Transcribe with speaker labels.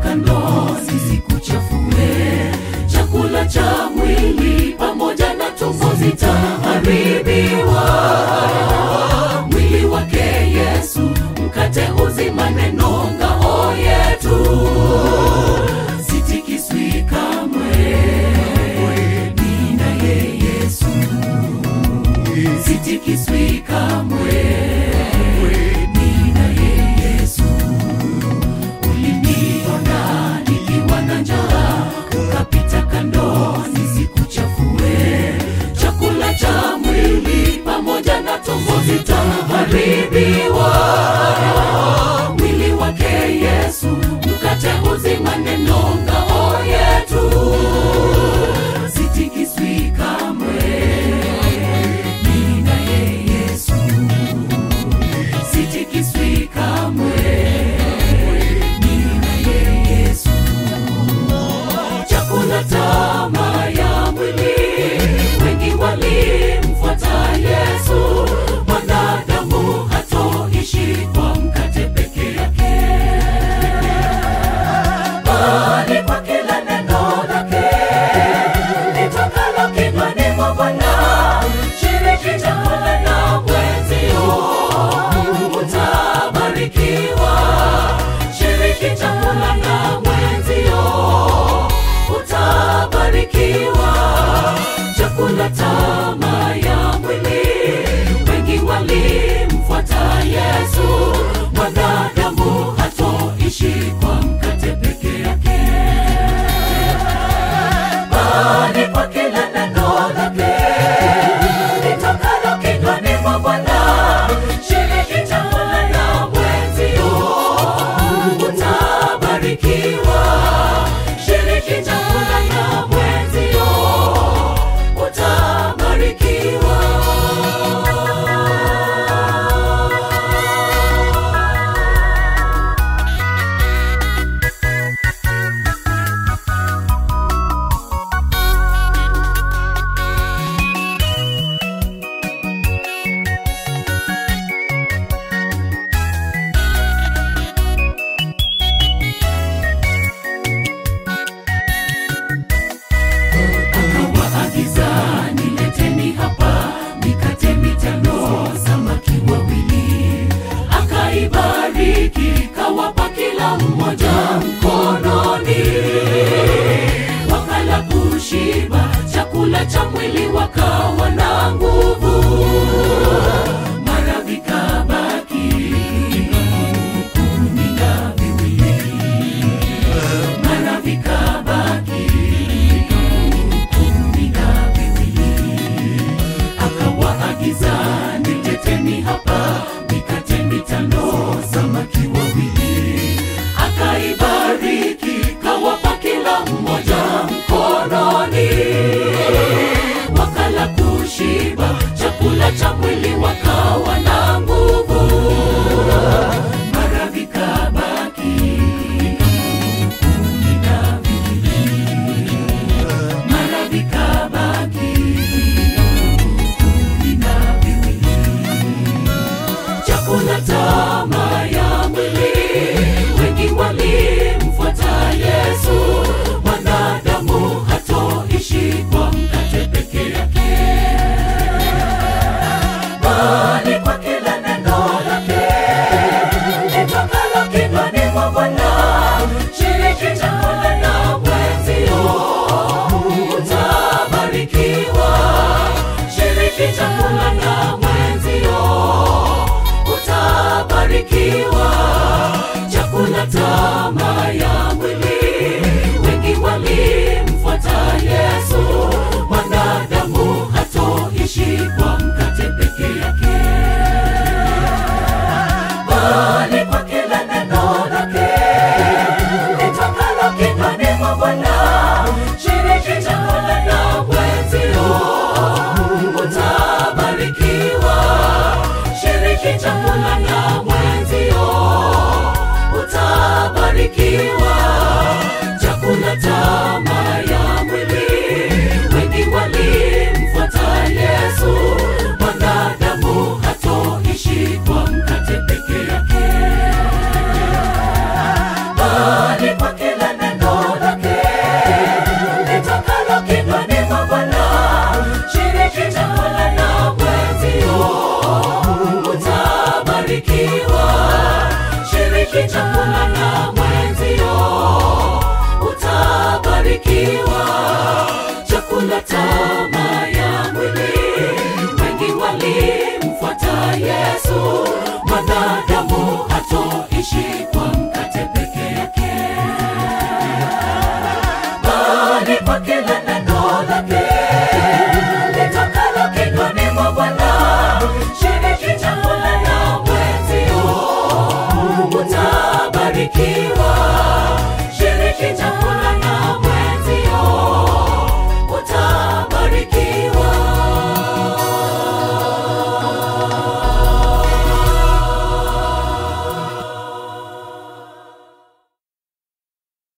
Speaker 1: kando zisikuchafue. Chakula cha mwili pamoja na tumbo zitaharibiwa. Mwili wake Yesu, mkate uzima, neno ngao yetu, sitikiswi kamwe. Ninaye Yesu, sitikiswi kamwe. Ninaye Yesu, uliniona nikiwa na njaa, ukapita kando nisikuchafue. Chakula cha mwili pamoja na tumbo zitaharibiwa. Mwili wake Yesu, mkate uzima, neno ngao yetu, sitikiswi kamwe. Ninaye Yesu, sitikiswi kamwe. Ninaye Yesu, chakula tamaa ya mwili, wengi walimfuata Yesu. Mwanadamu hatoishi kwa mkate peke yake, bali kwa kila neno lake litokalo kinywani mwa Bwana. Shiriki chakula na mwenzio, utabarikiwa. Shiriki chakula na mwenzio, utabarikiwa. Chakula tamaa ya mwili, wengi walimfuata Yesu. Mwanadamu hatoishi kwa mkate peke yake bali kwa kila neno lake litokalo kinywani mwa Bwana. Shiriki chakula na mwenzio, utabarikiwa. Shiriki chakula na mwenzio, utabarikiwa. akawaagiza nileteni hapa mikate mitano samaki wawili akaibariki kawapa kila mmoja mkononi wakala kushiba chakula cha mwili wakawa na nguvu mara vikabaki kumi na viwili mara vikabaki kumi na viwili akawaagiza nileteni hapa mikate mitano samaki wawili akaibariki kawapa kila mmoja mkononi wakala kushiba chakula cha mwili wakawa na nguvu mara vikabaki kumi na viwili mara vikabaki kumi na viwili. Chakula tamaa ya mwili, wengi walimfuata Yesu. Mwanadamu hatoishi kwa mkate peke yake, bali kwa kila neno lake litokalo kinywani mwa Bwana. Shiriki chakula na mwenzio, utabarikiwa. Shiriki chakula na mwenzio, utabarikiwa. Chakula tamaa ya mwili, wengi walimfuata Yesu. Mwanadamu hatoishi kwa mkate peke yake bali kwa kila neno lake litokalo kinywani mwa Bwana. Shiriki chakula na mwenzio, utabarikiwa. Shiriki chakula na mwenzio, utabarikiwa. Chakula tamaa ya mwili, wengi walimfuata Yesu. Mwanadamu hatoishi kwa mkate peke yake, bali kwa kila kuishi kwa